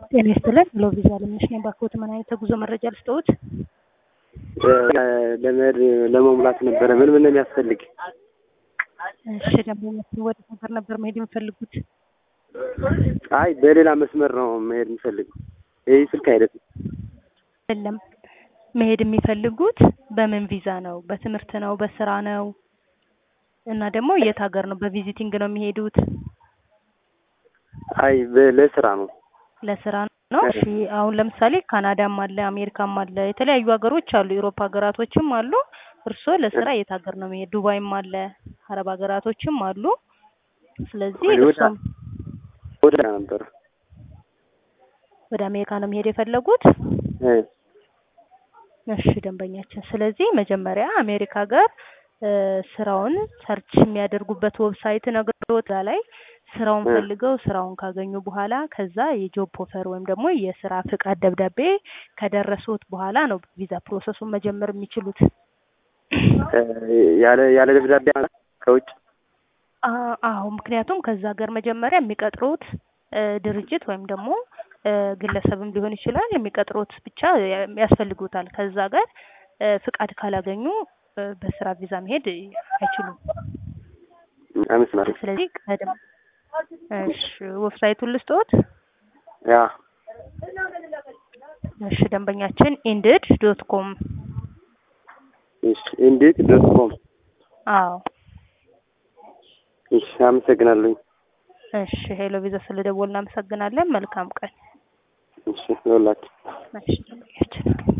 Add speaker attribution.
Speaker 1: ጤና ይስጥልን ሄሎ ቪዛ አለምነሽ ነኝ። ባክዎት ምን አይነት የጉዞ መረጃ ልስጥዎት?
Speaker 2: ለመሄድ ለመሙላት ነበረ። ምን ምን ነው የሚያስፈልግ?
Speaker 1: እሺ ደንበኛችን ወደ ሀገር ነበር መሄድ የሚፈልጉት?
Speaker 2: አይ በሌላ መስመር ነው መሄድ የምፈልገው። ይህ ስልክ አይደለም።
Speaker 1: አይደለም መሄድ የሚፈልጉት በምን ቪዛ ነው? በትምህርት ነው? በስራ ነው? እና ደግሞ የት ሀገር ነው? በቪዚቲንግ ነው የሚሄዱት?
Speaker 2: አይ በ- ለስራ ነው።
Speaker 1: ለስራ ነው። እሺ አሁን ለምሳሌ ካናዳም አለ፣ አሜሪካም አለ፣ የተለያዩ ሀገሮች አሉ፣ የአውሮፓ ሀገራቶችም አሉ። እርስዎ ለስራ የት ሀገር ነው የሚሄድ? ዱባይም አለ፣ አረብ ሀገራቶችም አሉ። ስለዚህ
Speaker 2: ወደ-
Speaker 1: እርስዎም
Speaker 2: ወደ ነበር
Speaker 1: ወደ አሜሪካ ነው መሄድ የፈለጉት?
Speaker 2: እ
Speaker 1: እሺ ደንበኛችን፣ ስለዚህ መጀመሪያ አሜሪካ ሀገር እ ስራውን ሰርች የሚያደርጉበት ዌብሳይት ነግሮት እዛ ላይ ስራውን
Speaker 2: እ
Speaker 1: ፈልገው ስራውን ካገኙ በኋላ ከዛ የጆብ ኦፈር ወይም ደግሞ የስራ ፍቃድ ደብዳቤ ከደረሱት በኋላ ነው ቪዛ ፕሮሰሱን መጀመር የሚችሉት።
Speaker 2: እ ያለ ያለ ደብዳቤ ማለት ከውጭ
Speaker 1: አ- አዎ ምክንያቱም ከዛ ሀገር መጀመሪያ የሚቀጥሩት እ ድርጅት ወይም ደግሞ እ ግለሰብም ሊሆን ይችላል የሚቀጥሩት ብቻ ያ- ያስፈልጉታል። ከዛ ሀገር እ ፍቃድ ካላገኙ እ በስራ ቪዛ መሄድ አይችሉም።
Speaker 2: አመስማሪ
Speaker 1: ስለዚህ ቀደም እሺ ዌብሳይቱን ልስጥዎት?
Speaker 2: ያ
Speaker 1: እሺ ደንበኛችን ኢንድድ ዶት ኮም
Speaker 2: እሺ እንዴት ዶት ኮም
Speaker 1: አዎ
Speaker 2: እሺ አመሰግናለሁ።
Speaker 1: እሺ ሄሎ ቪዛ ስለደወልን እናመሰግናለን። መልካም ቀን።
Speaker 2: እሺ ይኸውላችሁ
Speaker 1: እሺ ደንበኛችን